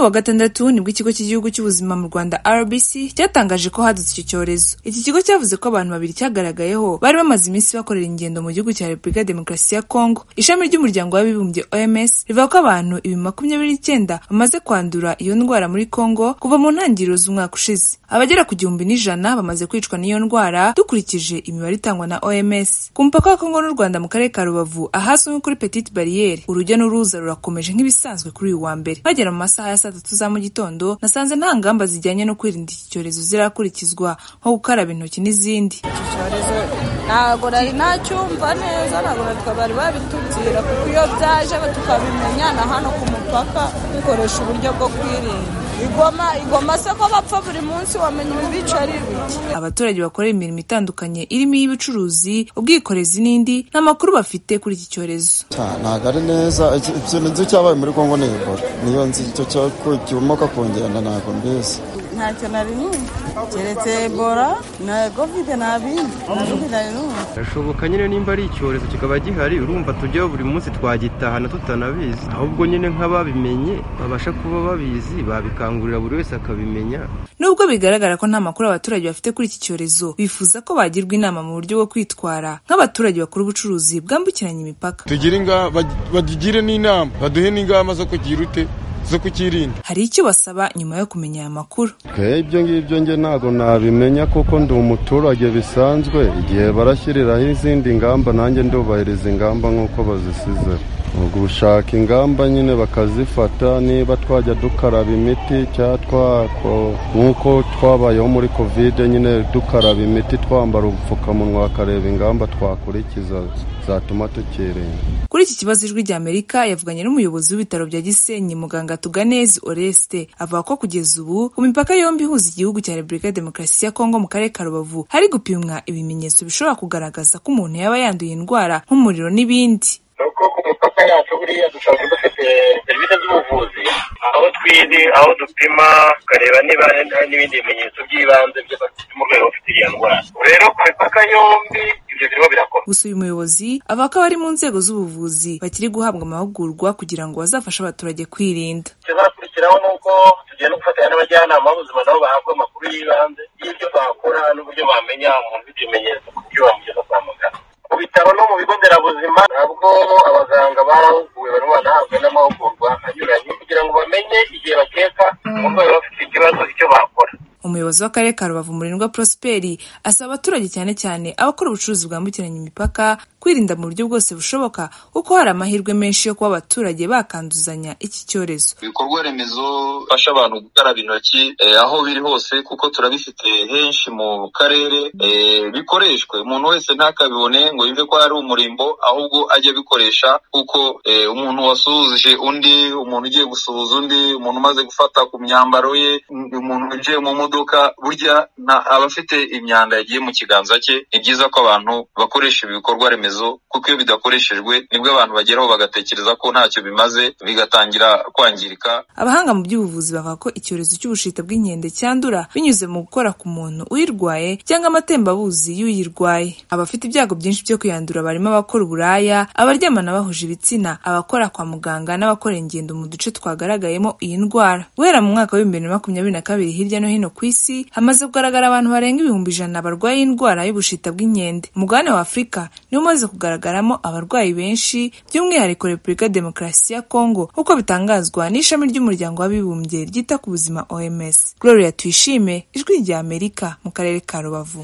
wa gatandatu nibwo ikigo cy'igihugu cy'ubuzima mu Rwanda RBC cyatangaje ko hadutse iki cyorezo iki kigo cyavuze ko abantu babiri cyagaragayeho bari bamaze iminsi bakorera ingendo mu gihugu cya Repubulika ya Demokarasi ya Kongo ishami ry'umuryango w'abibumbye OMS rivuga ko abantu ibihumbi makumyabiri n'icyenda bamaze kwandura iyo ndwara muri Kongo kuva mu ntangiriro z'umwaka ushize abagera ku gihumbi n'ijana bamaze kwicwa n'iyo ndwara dukurikije imibare itangwa na OMS ku mupaka wa Kongo n'u Rwanda mu karere ka Rubavu ahazwi nko kuri Petite Barriere urujya n'uruza rurakomeje nk'ibisanzwe kuri uyu wa mbere bagera mu masaha ya saa tatu za mu gitondo nasanze nta ngamba zijyanye no kwirinda iki cyorezo zirakurikizwa nko gukaraba intoki n'izindi iki cyorezo ntabwo nari nacyumva neza ntabwo natwe bari babitubwira kuko iyo byaje tukabimenya na hano ku mupaka dukoresha uburyo bwo kwirinda igoma igoma se ko bapfa buri munsi wamenya ibibica ari ibiki abaturage bakora imirimo itandukanye irimo iy'ubucuruzi ubwikorezi n'indi nta makuru bafite kuri iki cyorezo ntabwo ari neza ikintu nzi cyabaye muri kongo ni ebola niyo nzi icyo kibumuka ku ngendo ntabwo mbizi ntacyo nari numva keretse ebola na kovide nta bindi kovide nari numva birashoboka nyine nimba ari icyorezo kikaba gihari urumva tujyaho buri munsi twagitahana tutanabizi ahubwo nyine nk'ababimenye babasha kuba babizi babikangurira buri wese akabimenya nubwo bigaragara ko nta makuru abaturage bafite kuri iki cyorezo bifuza ko bagirwa inama mu buryo bwo kwitwara nk'abaturage bakora ubucuruzi bwambukiranya imipaka tugire ingamba bagire n'inama baduhe n'ingamba zo kugira ute zo kukirinda hari icyo basaba nyuma yo kumenya aya makuru twe ibyo ngibyo nge ntabwo nabimenya kuko ndi umuturage bisanzwe igihe barashyiriraho izindi ngamba nanjye ndubahiriza ingamba nk'uko bazisize gushaka ingamba nyine bakazifata niba twajya dukaraba imiti cyangwa twako nk'uko twabayeho muri kovide nyine dukaraba imiti twambara ubupfukamunwa bakareba ingamba twakurikiza zatuma tukirinda kuri iki kibazo ijwi ry'amerika yavuganye n'umuyobozi w'ibitaro bya gisenyi muganga tuganezi oreste avuga ko kugeza ubu ku mipaka yombi ihuza igihugu cya repubulika ya demokarasi ya kongo mu karere ka rubavu hari gupimwa ibimenyetso bishobora kugaragaza ko umuntu yaba yanduye indwara nk'umuriro n'ibindi nuko ku mipaka yacu buriya dusanzwe dufite serivisi z'ubuvuzi aho twiri aho dupima tukareba niba hari n'ibindi bimenyetso by'ibanze by'abafite umurwayi ufite iyo ndwara rero ku mipaka yombi ibyo birimo birakorwa gusa uyu muyobozi avuga ko abari mu nzego z'ubuvuzi bakiri guhabwa amahugurwa kugira ngo bazafashe abaturage kwirinda ikizakurikiraho ni uko tugenda gufatanya n'abajyanama b'ubuzima nabo bahabwa amakuru y'ibanze y'ibyo bakora n'uburyo bamenya umuntu ufite ibimenyetso kuburyo bamugeza kwa muganga ku bitaro no mu bigo nderabuzima nabwo abaganga barahuguwe barimo banahabwa n'amahugurwa anyuranye kugira ngo bamenye igihe bakeka umurwayi bafite ikibazo icyo bakora umuyobozi w'akarere ka rubavu murindwa prosperi asaba abaturage cyane cyane abakora ubucuruzi bwambukiranya imipaka kwirinda mu buryo bwose bushoboka kuko hari amahirwe menshi yo kuba abaturage bakanduzanya iki cyorezo ibikorwa remezo bifasha abantu gukaraba intoki eh, aho biri hose kuko turabifite henshi mu karere eh, bikoreshwe umuntu wese ntakabibone ngo yumve ko ari umurimbo ahubwo ajye abikoresha kuko eh, umuntu wasuhuje undi umuntu ugiye gusuhuza undi umuntu umaze gufata ku myambaro ye umuntu winjiye mu modoka burya aba afite imyanda yagiye mu kiganza cye ni byiza ko abantu bakoresha ibikorwa remezo remezo kuko iyo bidakoreshejwe nibwo abantu bageraho bagatekereza ko ntacyo bimaze bigatangira kwangirika abahanga mu by'ubuvuzi bavuga ko icyorezo cy'ubushita bw'inkende cyandura binyuze mu gukora ku muntu uyirwaye cyangwa amatembabuzi y'uyirwaye abafite ibyago byinshi byo kuyandura barimo abakora uburaya abaryamana bahuje ibitsina abakora kwa muganga n'abakora ingendo mu duce twagaragayemo iyi ndwara guhera mu mwaka w'ibihumbi bibiri na makumyabiri na kabiri hirya no hino ku isi hamaze kugaragara abantu barenga ibihumbi ijana barwaye indwara y'ubushita bw'inkende umugabane wa afurika niwo umaze kugaragaramo abarwayi benshi by'umwihariko repubulika demokarasi ya kongo nk'uko bitangazwa n'ishami ry'umuryango w'abibumbye ryita ku buzima oms gloria tuyishime ijwi rya amerika mu karere ka rubavu